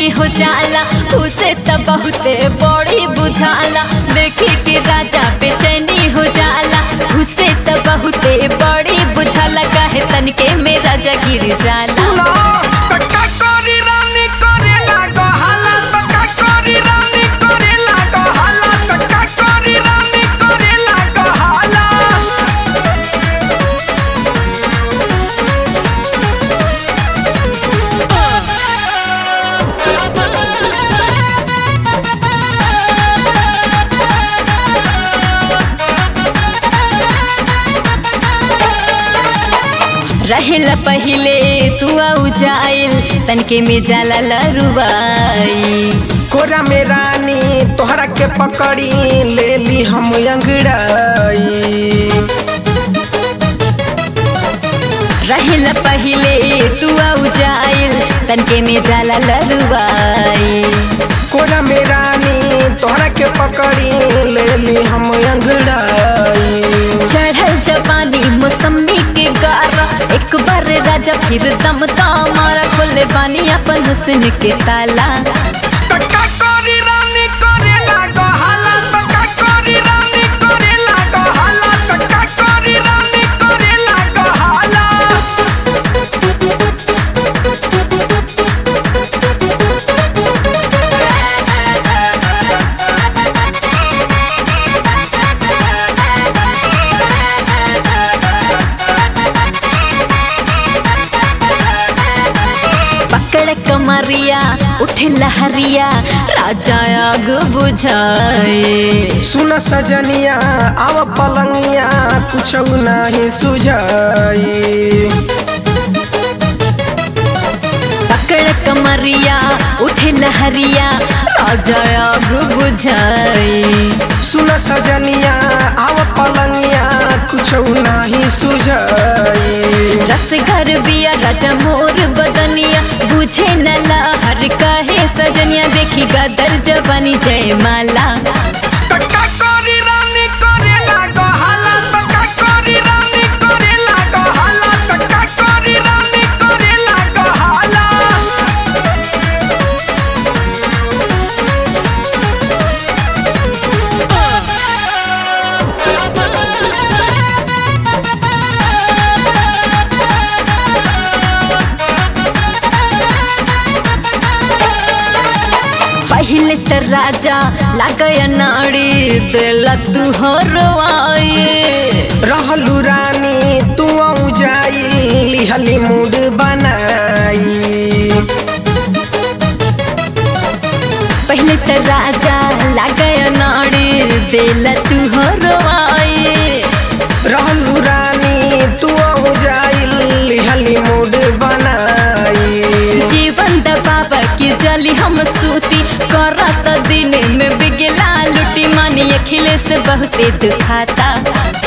बेचैनी हो जाला उसे त बहुते बड़ी बुझाला देखी के राजा बेचैनी हो जाला उसे त बहुते बड़ी बुझाला काहे तनके में राजा गिर जाला सुनो त का करी रानी करेला गहाला त का करी रानी करेला गहाला त का करी रानी करेला गहाला रहेला पहिले तू आउ जाइल तनके में जाला लरुबाई कोरा में रानी तोहरा के पकड़ी ले ली हम अंगड़ाई रहेला पहिले तू आउ जाइल तनके में जाला लरुबाई कोरा में रानी तोहरा के पकड़ी ले ली हम अंगड़ाई चढ़ल जवानी मौसमी के गारा एक बार राजा फिर दम मारा खोले बानी अपन हुस्न के ताला त का करी रानी करेला गहाला त का करी रानी करेला गहाला त का करी रानी करेला गहाला पकड़ कमरिया उठे लहरिया राजा आग बुझाए सुन सजनिया आव पलंगिया कुछ नहीं सुझाई पकड़ कमरिया उठे लहरिया राजा आग बुझाए सुन सजनिया आव पलंगिया कुछ नहीं सुझाई रस घर बिया राजा मोर बदनिया बुझे न लहर कहे सजनिया देखी गदर जवानी जय माला त का करी रानी करेला गहाला त का करी रानी करेला गहाला त का करी रानी करेला गहाला पहले त राजा लागय नाड़ी दिला तू हरवाए रहलू रानी तू आऊ जाई लिहली मूड बनाई पहले त राजा लागय नाड़ी दिला तू हरवाए रहलू रानी तू आऊ जाई लिहली मूड बनाई जीवन दबाव की जली हम सूती करत दिन में बिगला लुटी मानी अखिले से बहुते दुखाता